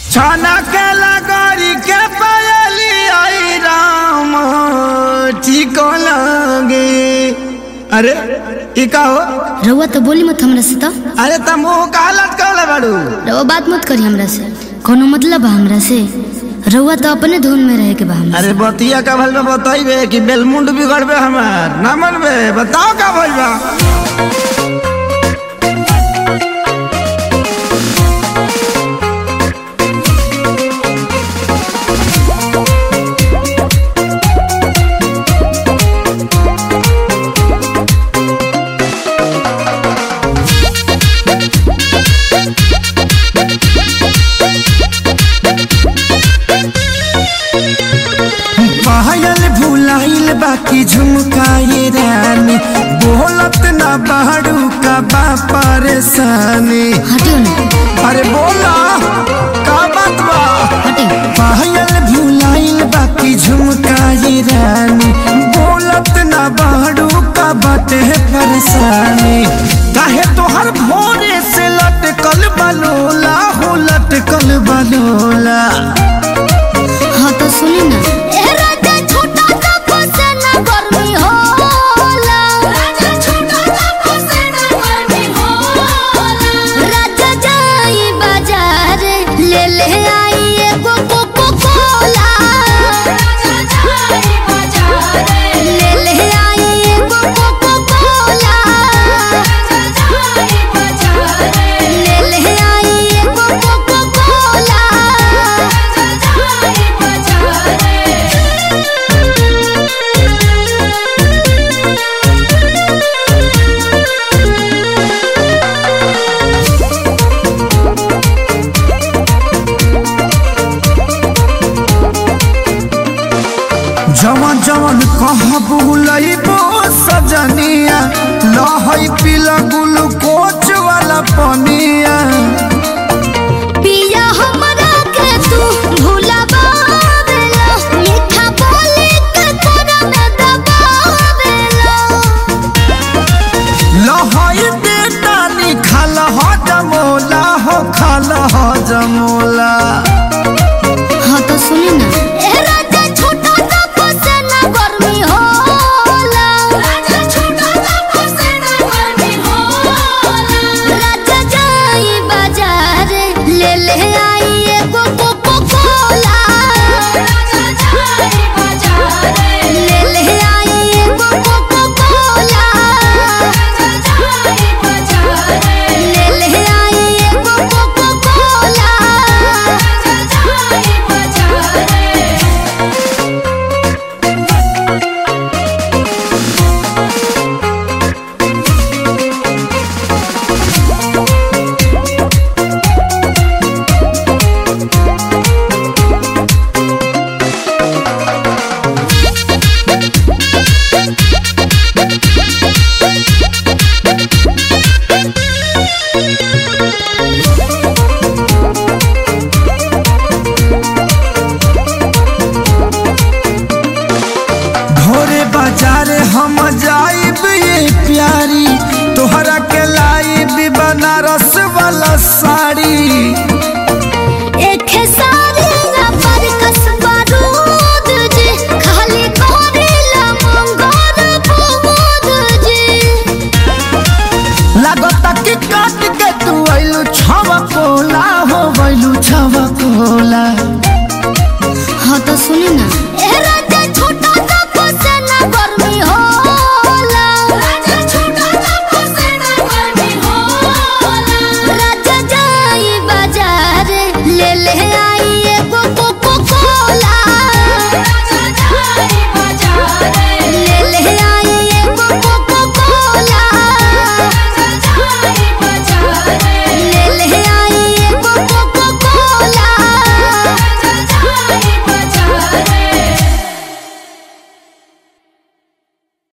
छाना के लगोरी के पायली आई राम ठीक लगे अरे ई का हो रउआ तो बोली मत हमरा से तो अरे त मुंह का लटकल बाड़ू रउआ बात मत करी हमरा से कोनो मतलब बा हमरा से रउआ तो अपने धुन में रहे के बा हमरा अरे बतिया का भल में बताइबे कि बेलमुंड बिगड़बे हमार ना मनबे बताओ का भइल बा पायल भुलाइल बाकी झुमकाए रानी बोलत ना बाड़ू का बा परेशानी हटियो ना अरे बोला का बात बा हटियो पायल भुलाइल बाकी झुमकाए रानी बोलत ना बाड़ू का बाटे परेशानी काहे तोहर भोरे से लटकल बलोला हो लटकल बलोला हाँ तो सुनी ना जवन जवन कह बुलइबो सजनिया लहई पीला ग्लूकोच वाला पनिया पिया हमरा के तू भुलावेला मीठा बोली के तोरा में दबावेला लहई बेटा निखाल हो जमोला हो खाल हो जमोला हाँ तो सुनी ना ए राजा छोटा सा फसेना गर्मी होला राजा छोटा सा फसेना गर्मी होला राजा जाई बाजार ले ले